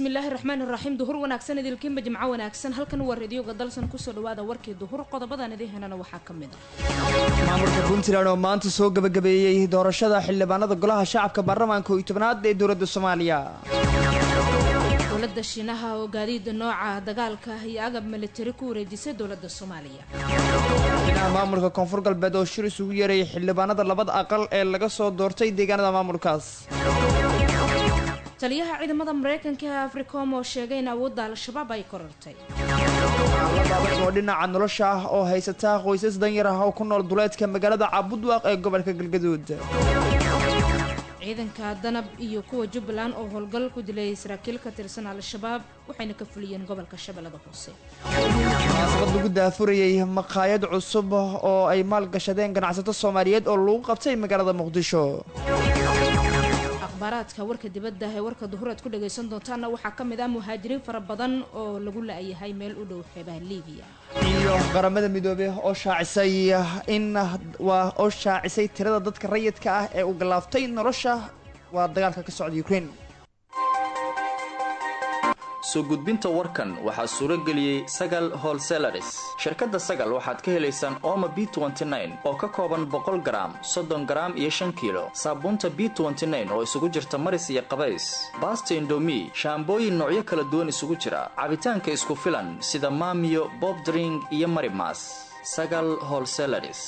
bismillaahi raxmaani raxiim duhur wanaagsan idilkiinba jimco wanaagsan halkan waa radioga dalsan kusoo dhawaada warkii duhur qodobadan idin helana waxaa ka mid a maamulka puntland oo maanta soo gabagabeeyey doorashada xildhibaanada golaha shacabka baarlamaanka oo iyo tobnaad ee dowladda soomaaliya dowladda shiinaha oo gaadiida nooca dagaalka iyo agab militari ku wareejisay dowladda soomaaliya madaxweynaha maamulka koonfur galbeed oo shir isugu yeerayay xildhibaanada labada aqal ee laga soo doortay deegaanada maamulkaas taliyaha ciidamada mareykanka ee africom oo sheegay in awoodda al-shabaab ay korortay adag oo dhinaca nolosha ah oo haysata qoysas danyar ah oo ku nool duleedka magaalada caabudwaaq ee gobolka galgaduud ciidanka danab iyo kuwa jubbaland oo howlgal ku dilay saraakiil ka tirsan al-shabaab waxayna ka fuliyeen gobolka shabeellada hoose munaasabad lagu daafurayay maqaayad cusub oo ay maalgashadeen ganacsato soomaaliyeed oo lagu qabtay magaalada muqdisho akhbaaraadka warka dibadda ee warka duhureed ku dhagaysan doontaana waxaa ka mid ah muhaajiriin fara badan oo lagu la-yahay meel u dhow xeebaha liibiya iyo qaramada midoobey oo shaacisay in waa oo shaacisay tirada dadka rayidka ah ee uu galaaftay nolosha waa dagaalka ka socda ukraine soo gudbinta warkan waxaa suuro geliyey sagal holselaris shirkadda sagal waxaad ka helaysaan ooma b oo ka kooban boqol garaam soddon garaam iyo shan kiilo saabuunta b oo isugu jirta maris iyo qabays baasta indomi shaambooyin noocyo kala duwan isugu jira cabitaanka isku filan sida maamiyo bobdring iyo marimas sagal holselaris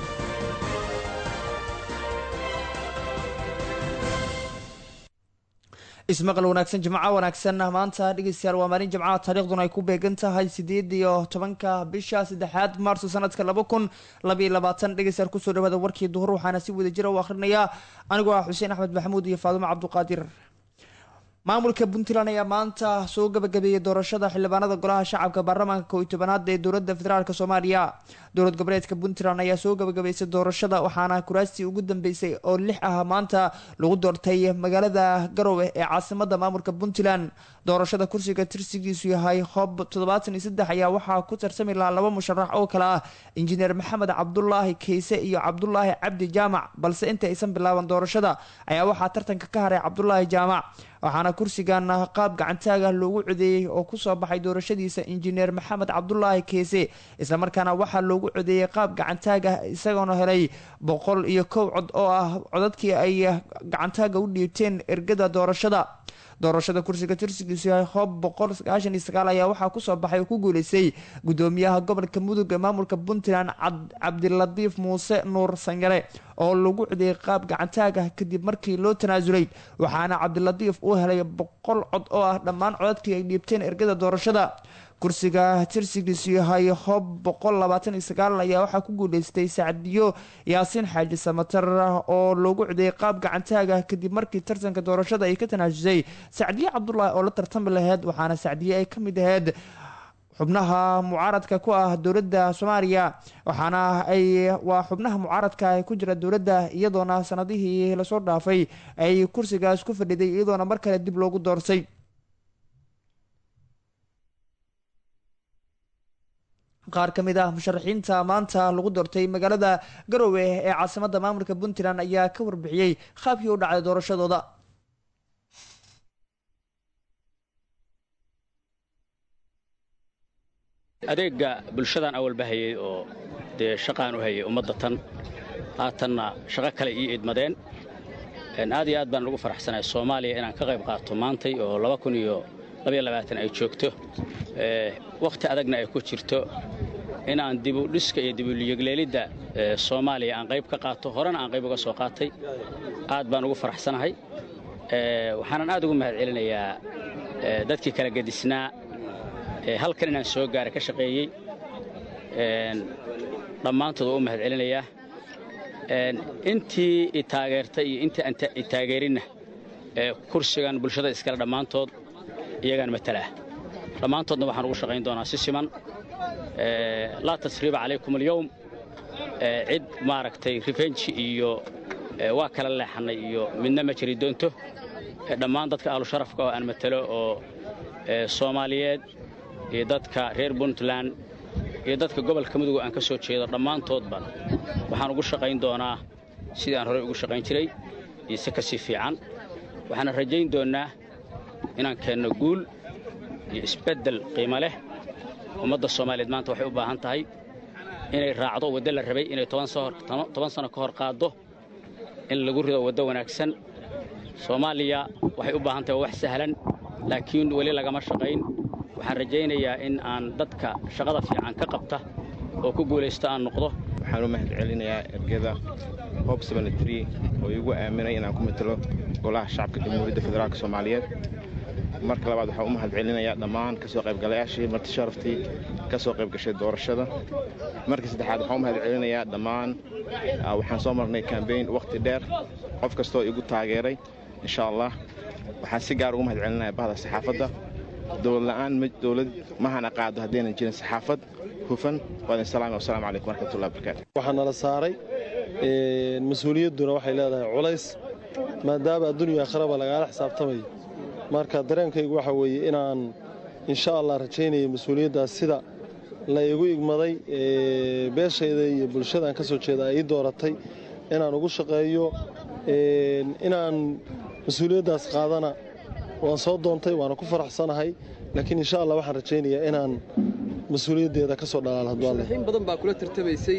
ismaqal wanaagsan jimco wanaagsan maanta dhegeystayaal waa maalin jimcaha taariikhduna ay ku beegan tahay sideed iyo tobanka bisha saddexaad maarso sanadka laba kun labaiyo labaatan dhegeystayaal kusoo dhawaada warkii duhur waxaana si wada jira u akhrinayaa anigoo ah xuseen axmed maxamuud iyo faadumo cabduqaadir maamulka puntland ayaa maanta soo gabagabeeyey doorashada xildhibaanada golaha shacabka baarlamaanka koo iyo tobanaad ee dowladda federaalk soomaaliya dowlad goboleedka puntland ayaa soo gabagabeysay doorashada waxaana kuraastii ugu dambeysay oo lix ah maanta lagu doortay magaalada garowe ee caasimada maamulka puntland doorashada kursiga tirsigiisu yahay hob toddobaatan iyo saddex ayaa waxaa ku tarsami lahaa laba musharax oo kale ah injineer maxamed cabdulaahi keyse iyo cabdulaahi cabdi jaamac balse inta aysan bilaaban doorashada ayaa waxaa tartanka ka haray cabdulaahi jaamac waxaana kursigan qaab gacantaaga loogu codeeyey oo kusoo baxay doorashadiisa injineer maxamed cabdulaahi keese islamarkaana waxaa loogu codeeyey qaab gacantaaga isagoona helay boqol iyo kow cod oo ah codadkii ay gacantaaga u dhiibteen ergada doorashada doorashada kursiga tirsigiisu yahay hoob boqol sagaashan iyo sagaal ayaa waxaa kusoo baxay oo ku guuleystay gudoomiyaha gobolka mudug ee maamulka puntland cabdilatiif muuse nuur sanyare oo lagu codeeyey qaab gacantaaga kadib markii loo tanaasulay waxaana cabdilatiif uu helay boqol cod oo ah dhammaan codadkii ay dhiibteen ergada doorashada kursiga tirsigiisu yahay hob boqol labaatan iyo sagaal ayaa waxaa ku guuleystay sacdiyo yaasiin xaaji samatar oo loogu codeeyey qaab gacantaaga kadib markii tartanka doorashada ay ka tanaasusay sacdiye cabdulaahi oo la tartami laheyd waxaana sacdiye ay ka mid aheyd xubnaha mucaaradka ku ah dowladda soomaaliya waxaana ay waa xubnaha mucaaradka ku jira dowladda iyadoona sanadihii lasoo dhaafay ay kursigaas ku fadhiday iyadoona mar kale dib loogu doortay qaar ka mid ah musharaxiinta maanta lagu doortay magaalada garowe ee caasimada maamulka puntland ayaa ka warbixiyey qaabkii u dhacday doorashadooda adeega bulshadan awalba hayay oo dee shaqaan u hayay ummadda tan haatanna shaqo kale ii idmadeen aad iyo aad baan ugu faraxsanahay soomaaliya inaan ka qayb qaato maantay oo laba kun iyo labaiyo labaatan ay joogto wakhti adagna ay ku jirto inaan dibudhiska iyo dibuliyegleelidda soomaaliya aan qayb ka qaato horena aan qayb uga soo qaatay aad baan ugu faraxsanahay waxaanan aad ugu mahad celinayaa dadkii kala gedisnaa halkan inaan soo gaara ka shaqeeyey dhammaantood waa u mahad celinayaa intii i taageertay iyo intii aan i taageerinna kursigan bulshada iskale dhammaantood iyagaan matalaa dhammaantoodna waxaan ugu shaqayn doonaa si siman laa tasriiba calaykum alyowm cid maaragtay rifenji iyo waa kala leexannay iyo midna ma jiri doonto dhammaan dadka ahlusharafka oo aan matalo oo soomaaliyeed iyo dadka reer puntland iyo dadka gobolka mudug aan ka soo jeedo dhammaantoodba waxaan ugu shaqayn doonaa sidii aan horey ugu shaqayn jiray iyo si ka sii fiican waxaana rajayn doonnaa inaan keenno guul iyo isbeddel qiimo leh ummadda soomaaliyeed maanta waxay u baahan tahay inay raacdo waddo la rabay inay toban sano ka hor qaaddo in lagu rido waddo wanaagsan soomaaliya waxay u baahan tahay wax sahlan laakiin weli lagama shaqayn waxaan rajaynayaa in aan dadka shaqada fiican ka qabta oo ku guulaysto aan noqdo waxaan u mahad celinayaa ergeda hob oo igu aaminay inaan ku matalo golaha shacabka jamhuuriyadda federaalk soomaaliyeed marka labaad waxaan u mahad celinayaa dhammaan ka soo qaybgalayaashii marti sharaftii ka soo qayb gashay doorashada markii saddexaad waxaan u mahad celinayaa dhammaan waxaan soo marnay kambeyn wakhti dheer qof kastoo igu taageeray insha allah waxaan si gaar ugu mahad celinaya bahda saxaafadda dowladla'aan dowlad mahana qaado haddaynan jirin saxaafad hufan waadin salaami wasalaamu calaykum waraxmatullahi wabarakaatu waxaa nala saaray mas-uuliyadduna waxay leedahay culays maadaama addunya akhraba lagaala xisaabtamayo marka dareenkaygu waxa weeye inaan insha allah rajaynaya mas-uuliyaddaas sida la igu igmaday beeshayda iyo bulshadaan ka soo jeeda ay ii dooratay inaan ugu shaqeeyo inaan mas-uuliyaddaas qaadana waan soo doontay waana ku faraxsanahay laakiin insha allah waxaan rajaynayaa inaan mas-uuliyaddeeda ka soo dhalaal haddualle in badan baa kula tartamaysay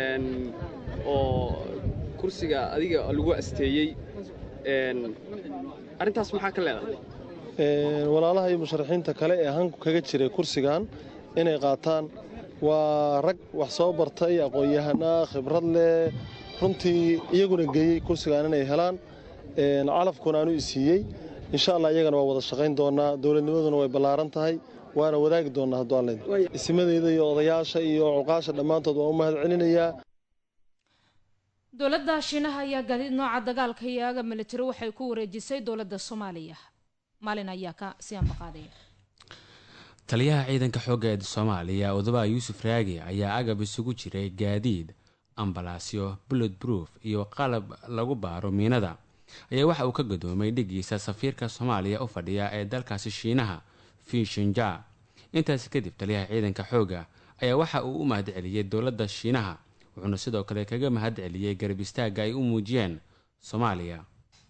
oo kursiga adiga lagu asteeyey arrintaas maxaa ka leedahay walaalaha iyo musharaxiinta kale ee hanku kaga jiray kursigan inay qaataan waa rag wax soo bartay aqoon-yahanaa khibrad leh runtii iyaguna geeyey kursigan inay helaan calafkuna aanu isiiyey insha allah iyagana waa wada shaqayn doonaa dowladnimaduna way ballaaran tahay waana wadaagi doonaa hadduu alle isimadeyda iyo odayaasha iyo cuqaasha dhammaantood waan u mahad celinayaa dowladda shiinaha ayaa gaadiid nooca dagaalka iyo aga militari waxay ku wareejisay dowladda soomaaliya maalin ayaa ka si ambaqaadaya taliyaha ciidanka xoogga ee soomaaliya odobaha yuusuf raagi ayaa agab isugu jiray gaadiid ambalaasyo bullet proof iyo qalab lagu baaro miinada ayaa waxa uu ka gadoomay dhigiisa safiirka soomaaliya u fadhiya ee dalkaasi shiinaha fishinja intaasi kadib taliyaha ciidanka xoogga ayaa waxa uu u mahad celiyey dowladda shiinaha wuxuuna sidoo kale kaga mahad celiyey garab istaagga ay u muujiyeen soomaaliya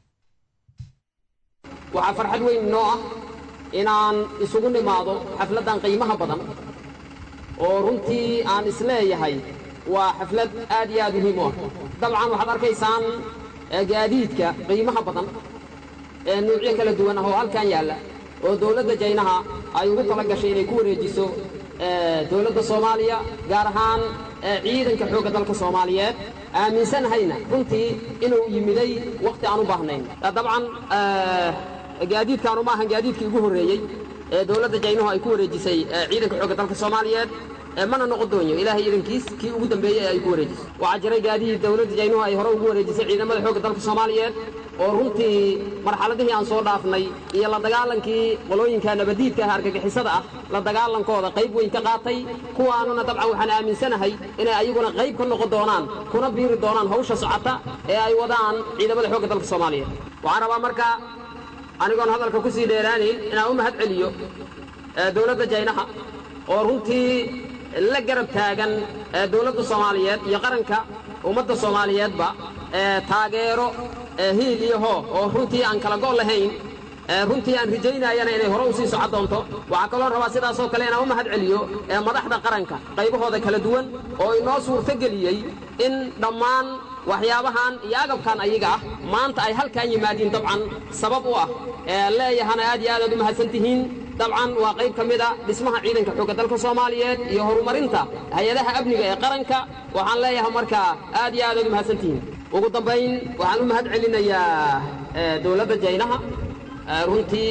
waxaa farxad weyn noo ah inaan isugu nimaado xafladdan qiimaha badan oo runtii aan isleeyahay waa xaflad aad iyo aad muhiim u ah dabcan waxaad arkaysaan gaadiidka qiimaha badan ee nuucyo kala duwan ah oo halkan yaalla oo dowladda jaynaha ay ugu tala gashay inay ku wareejiso dowladda soomaaliya gaar ahaan ciidanka xoogga dalka soomaaliyeed aaminsanahayna runtii inuu yimiday wakhti aan u baahnayn dabcan gaadiidkaanu ma ahan gaadiidkii ugu horreeyey ee dowladda jaynuhu ay ku wareejisay ciidanka xoogga dalka soomaaliyeed mana noqon doonyo ilaahay idankiis kii ugu dambeeyey ee ay ku wareejisay waxaa jiray gaadiid dowladda jaynuhu ay hore ugu wareejisay ciidamada xoogga dalka soomaaliyeed oo runtii marxaladihii aan soo dhaafnay iyo la dagaalankii qolooyinka nabadiidka ah argagixisada ah la dagaalankooda qayb weyn ka qaatay kuwaanuna dabcan waxaan aaminsanahay inay ayaguna qayb ka noqon doonaan kuna biiri doonaan hawsha socota ee ay wadaan ciidamada xoogga dalka soomaaliyeed waxaan rabaa marka anigoon hadalka ku sii dheeraanayn inaan u mahad celiyo dowladda jaynaha oo runtii la garab taagan dowladda soomaaliyeed iyo qaranka ummadda soomaaliyeedba taageero hiil iyo hoo oo runtii aan kala go' lahayn runtii aan rajaynayana inay hore u sii socon doonto waxaa kaloo rabaa sidaasoo kale inaan u mahad celiyo madaxda qaranka qaybahooda kala duwan oo inoo suurtogeliyey in dhammaan waxyaabahan iyo agabkan ayaga ah maanta ay halkan yimaadiin dabcan sabab u ah leeyahana aad iyo aad aad u mahadsan tihiin dabcan waa qayb ka mid a dhismaha ciidanka xoogga dalka soomaaliyeed iyo horumarinta hay-adaha amniga ee qaranka waxaan leeyahay markaa aad iyo aad aad u mahadsan tihiin ugu dambayn waxaan u mahad celinayaa dowladda jaynaha runtii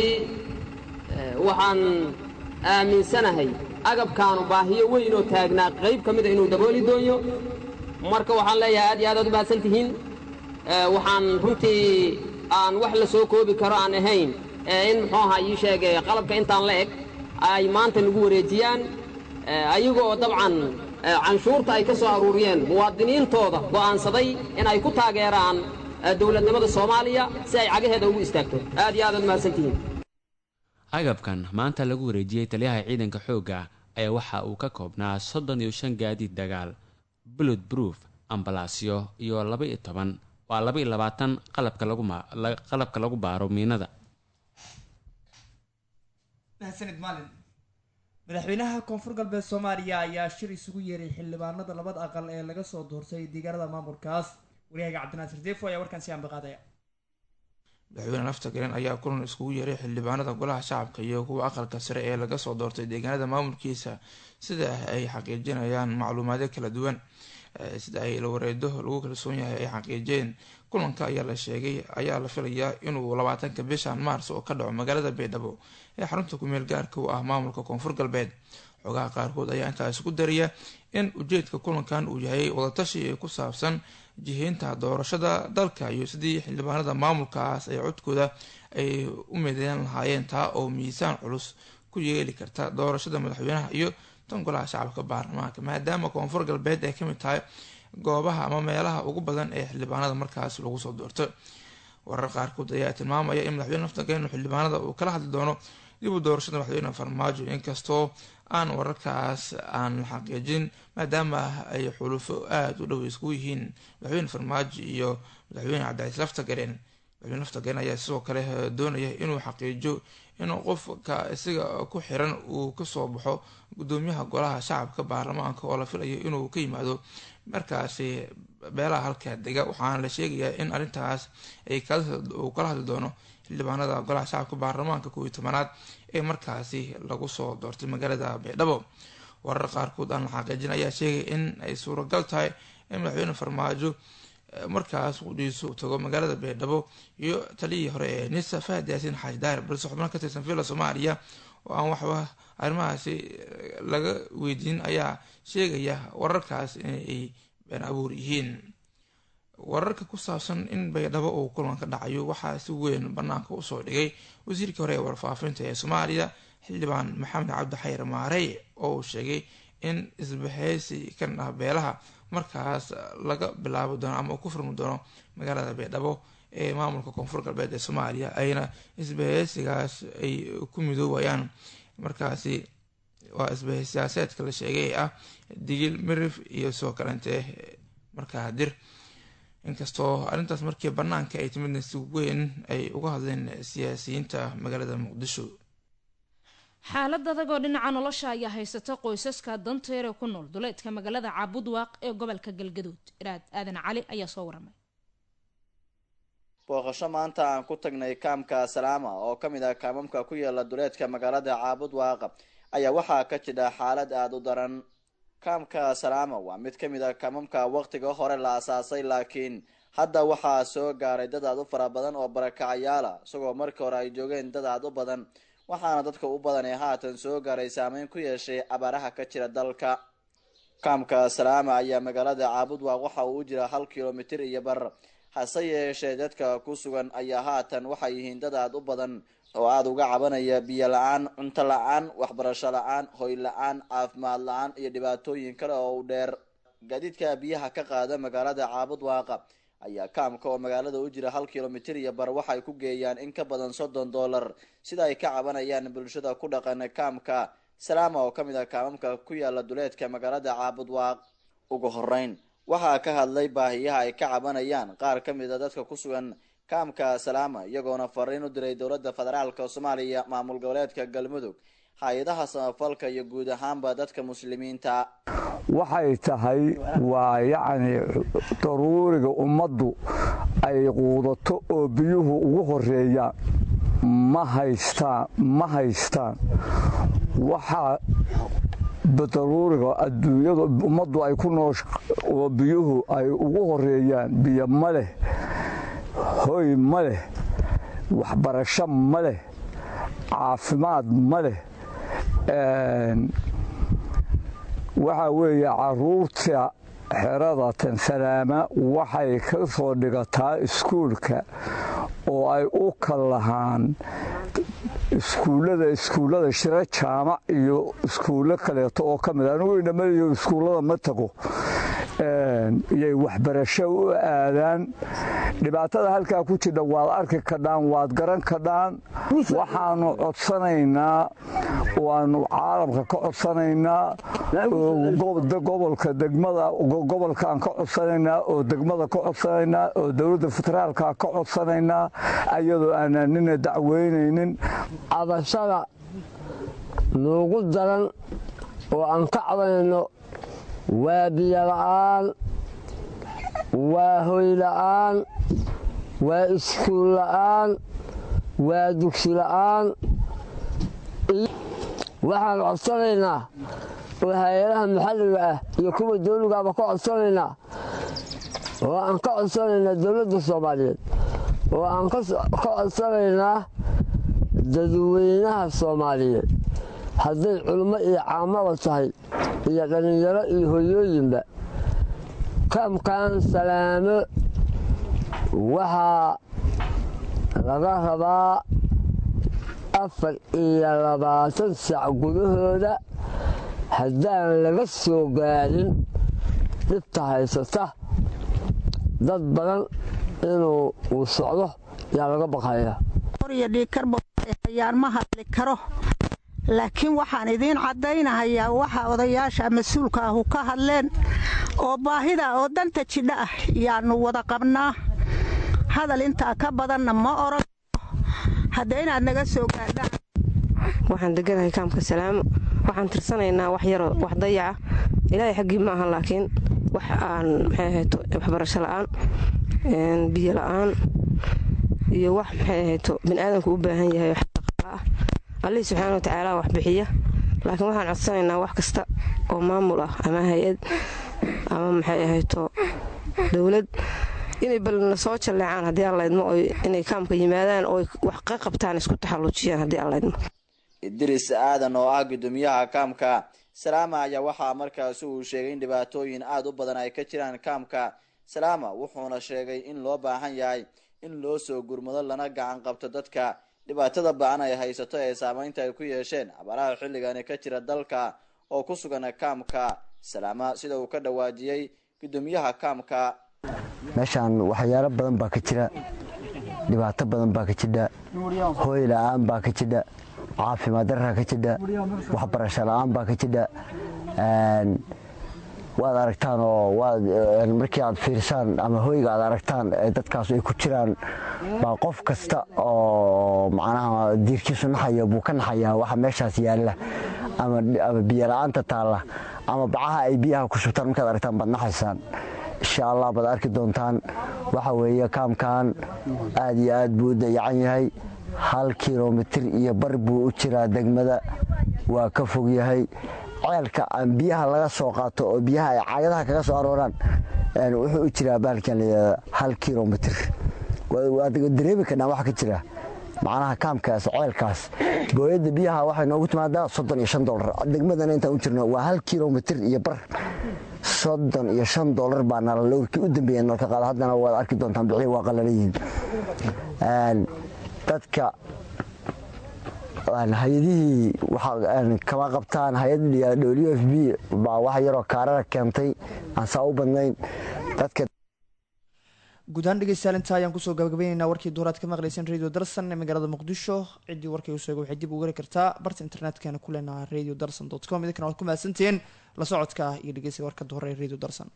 waxaan aaminsanahay agabkaanu baahiyo weyn oo taagnaa qayb ka mida inuu dabooli dooyo marka waxaan leeyahay aad iyo aad aad u mahadsan tihiin waxaan runtii aan wax la soo koobi karo aan ahayn in muxuu ahaa ii sheegay qalabka intaan la eg ay maanta nagu wareejiyaan ayaga oo dabcan canshuurta ay ka soo aruuriyeen muwaadiniintooda go'aansaday in ay ku taageeraan dowladnimada soomaaliya si ay cagaheeda ugu istaagto aad iyo aad aad mahadsan tihiin agabkan maanta lagu wareejiyey taliyaha ciidanka xoogga ayaa waxa uu ka koobnaa soddon iyo shan gaadiid dagaal bullet proof ambalaasyo iyo laba iyo toban waa laba iyo labaatan qalabka lagu qalabka lagu baaro miinada mahadsanid maalin madaxweynaha koonfur galbeed soomaaliya ayaa shir isugu yeeray xildhibaanada labada aqal ee laga soo doortay deegaanada maamulkaas waryahaga cabdinaasir deefo ayaa warkaan si ambaqaadaya madaxweyne lafta garen ayaa kulan iskugu yeeray xildhibaanada golaha shacabka iyo kuwa aqalka sare ee laga soo doortay deegaanada maamulkiisa sida ay xaqiijinayaan macluumaadyo kala duwan sida ay lawareedo lagu kalsoon yahay ay xaqiijiyeen kulanka ayaa la sheegay ayaa la filayaa inuu labaatanka bishan maars oo ka dhaco magaalada baydhabo ee xarunta kumeel gaarka u ah maamulka koonfur galbeed xogaha qaarkood ayaa intaas ku daraya in ujeedka kulankan uu yahay wadatashi ku saabsan jiheynta doorashada dalka iyo sidii xildhibaanada maamulkaas ay codkooda ay u mideyn lahaayeen taa oo miisaan culus ku yeeli karta doorashada madaxweynaha iyo tan golaha shacabka baarlamaanka maadaama koonfur galbeed ay kamid tahay goobaha ama meelaha ugu badan ee xildhibaanada markaas lagu soo doorto warar qaarkood ayaa tilmaamaya in madaxweyne naftageenu xildhibaanada uu kala hadli doono dib u doorashada madaxweyne farmaajo inkastoo aan wararkaas aan la xaqiijin maadaama ay xulufo aada u dhow isku yihiin madaxweyne farmaajo iyo madaxweyne cabdicaiis laftagareen madaxweyne laftagareen ayaa sidoo kale doonaya inuu xaqiijo in qofka isaga ku xiran uu kasoo baxo gudoomiyaha golaha shacabka baarlamaanka oo la filayo inuu ka yimaado markaasi beelaha halka dega waxaana la sheegayaa in arrintaas ay uu kala hadli doono xildhibaanada golaha shacabka baarlamaanka kow iyo tobanaad ee markaasi lagu soo doortay magaalada baydhabo warar qaarkood aan la xaqiijin ayaa sheegay in ay suuragal tahay in madaxweyne farmaajo markaas qudhiisu tago magaalada baydhabo iyo taliyii hore ee nisa fahad yaasiin xaaji daahir balse xubno ka tirsan villa soomaaliya oo aan waxba arrimahaasi laga weydiin ayaa sheegaya wararkaas inay been abuur yihiin wararka ku saabsan in baydhabo uu kulan ka dhacayo waxaa si weyn banaanka usoo dhigay wasiirkii hore ee warfaafinta ee soomaaliya xildhibaan maxamed cabdi xayr maarey oo uu sheegay in isbaheysi kan ah beelaha markaas laga bilaabi doono ama uu ku furmi doono magaalada baydhabo ee maamulka koonfur galbeed ee soomaaliya ayna isbaheysigaas ay ku midoowayaan markaasi waa isbahey siyaaseedka la sheegay ee ah digil mirif iyo soo kalente markaa dir inkastoo arrintaas markii banaanka ay timidna si weyn ay uga hadleen siyaasiyiinta magaalada muqdisho xaalad adag oo dhinaca nolosha ayaa haysata qoysaska danteer ee ku nool duleedka magaalada caabudwaaq ee gobolka galgaduud iraad aadan cali ayaa soo waramay booqasho maanta aan ku tagnay kaamka salaama oo ka mid ah kaamamka ku yaala duleedka magaalada caabudwaaq ayaa waxaa ka jira xaalad aada u daran kaamka salaama waa mid ka mid a kaamamka waqtiga hore la asaasay laakiin hadda waxaa soo gaaray dad aad u fara badan oo barakacayaala isagoo markii hore ay joogeen dad aad u badan waxaana dadka u badan ee haatan soo gaaray saameyn ku yeeshay abaaraha ka jira dalka kaamka salaama ayaa magaalada caabudwaaq waxa uu u jira hal kilomitir iyo bar hase yeeshee dadka ku sugan ayaa haatan waxay yihiin dad aad u badan oo aada uga cabanaya biyo la-aan cunto la-aan waxbarasho la-aan hoy la-aan caafimaad la-aan iyo dhibaatooyin kale oo u dheer gaadiidka biyaha ka qaada magaalada caabudwaaqa ayaa kaamka oo magaalada u jira hal kilomitir iyo bar waxay ku geeyaan in ka badan soddon dollar sida ay ka cabanayaan bulshada ku dhaqan kaamka salaama oo kamid ah kaamamka ku yaala duleedka magaalada caabudwaaq ugu horeyn waxaa ka hadlay baahiyaha ay ka cabanayaan qaar ka mid a dadka ku sugan kaamka salaama iyagoona fariin u diray dowladda federaalka soomaaliya maamul goboleedka galmudug hay-adaha samafalka iyo guud ahaanba dadka muslimiinta waxay tahay waa yacni daruuriga ummaddu ay quudato oo biyuhu ugu horeeyaan ma haystaan ma haystaan waxaa daruuriga adduunyada ummaddu ay ku noosh oo biyuhu ay ugu horeeyaan biyo ma leh hoy ma leh waxbarasho ma leh caafimaad ma leh waxaa weeye caruurta xerada tansalaama waxay ka soo dhigataa iskuulka oo ay u kallahaan iskuullada iskuullada shiro jaamac iyo iskuullo kaleeto oo ka mid anigu idhamaliyo iskuullada ma tago iyay waxbarasho u aadaan dhibaatada halkaa ku jidha waad arki kadhaan waad garan kadhaan waxaanu codsanaynaa waanu caalamka ka codsanaynaa gobolka degmada gobolkaan ka codsanaynaa oo degmada ka codsanaynaa oo dowladda federaalka ka codsanaynaa ayadoo aanan nina dacweynaynin cabashada nuugu daran oo aan ka cabanayno waa biyo la'aan waa hoy la'aan waa iskuul la'aan waa dugsi la'aan waxaan codsanaynaa oo hay-adaha maxalliga ah iyo kuwa dawligaaba ka codsanaynaa oo aan ka codsanaynaa dowladda soomaaliyeed oo aan ka codsanaynaa dadweynaha soomaaliyeed hadday culummo iyo caamaba tahay iyo dhallinyaro iyo hoyooyinba kaamkan salaamo waxaa laga rabaa afar iyo labaatan sac gudahooda haddaan laga soo gaarin dhibta haysata dad badan inuu uu socdo yaa laga baqaya iyo dhiigkarbahayaan ma hadli karo laakiin waxaan idiin caddaynahayaa waxa odayaasha mas-uulka ahu ka hadleen oo baahida oo danta jidha ah yaannu wada qabnaa hadal intaa ka badanna ma oran hadda inaad naga soo gaadhaan waxaan deganahay kaamka salaamo waxaan tirsanaynaa wax yaroo wax dayaca ilaahay xaggii ma aha laakiin wax aan maxay ahayto waxbarasho la'aan biyo la'aan iyo wax maxay ahayto biniaadanku u baahan yahay wax dhaqaala ah allihii subxaana wa tacaala wax bixiya laakiin waxaan codsanaynaa wax kasta oo maamul ah ama hay-ad ama maxay ahayto dowlad inay balna soo jalleecaan haddii aan laydmo oy inay kaamka yimaadaan oo wax ka qabtaan isku taxalluujiyaan haddii aan laydmo idris aadan oo ah gudoomiyaha kaamka salaama ayaa waxaa markaasi uu sheegay in dhibaatooyin aada u badan ay ka jiraan kaamka salaama wuxuuna sheegay in loo baahan yahay in loo soo gurmado lana gacan qabto dadka dhibaatada ba-an ay haysato ee saameynta ay ku yeesheen abaaraha xilligani ka jira dalka oo ku sugan kaamka salaama sida uu ka dhawaajiyey gudoomiyaha kaamka meeshaan waxyaalo badan baa ka jira dhibaato badan baa ka jidha hooy la-aan baa ka jidha caafimaad daraa ka jidha waxbarasho la-aan baa ka jidha waad aragtaan oo markii aad fiirsaan ama hoyga aad aragtaan dadkaas ay ku jiraan baa qof kasta oo macnaha diirkiisu naxayo buu ka naxayaa waxa meeshaas yaalla ama biyo la-aanta taalla ama bacaha ay biyaha ku shubtaan markaad aragtaan baad naxaysaan insha allah baad arki doontaan waxa weeye kaamkan aad iyo aad buu u dayacan yahay hal kilomitir iyo bar buu u jiraa degmada waa ka fog yahay ceelka aan biyaha laga soo qaato oo biyaha ay caagadaha kaga soo arooraan wuxuu u jiraa baalkan layihahda hal kilomitir waad dareemi karnaa waxa ka jira macnaha kaamkaas ceelkaas booyadda biyaha waxay noogu timaadaa soddon iyo shan dolar degmadana intaan u jirno waa hal kilomitir iyo bar soddon iyo shan dolar baa nala lowrkii u dambeeya nalka qaada haddana waad arki doontaan bixii waa qalalayihiin dadka hay-adihii kama qabtaan hay-adda w f b baa wax yaroo kaarara keentay aan saa u badnayn dadka guud ahaan dhegeystayaal intaa ayaan kusoo gabagabayneynaa warkii duhuraad ka maqlayseen radio darsan ee magaalada muqdisho ciddii warkay u sheegay waxay dib ugu heli kartaa barta internetkana ku leenaha radio darson dot com idinkana waad ku mahadsantihiin la socodka iyo dhegeysiga warka duhore ee radio darsan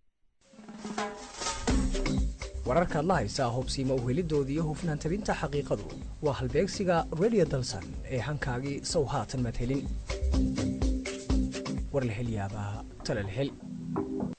wararkaad la haysaa hubsiima uhelidoodii iyo hufnaan tabinta xaqiiqadu waa halbeegsiga radio dalsan ee hankaagii sow haatan madhelin warlahelyaabaha talalhel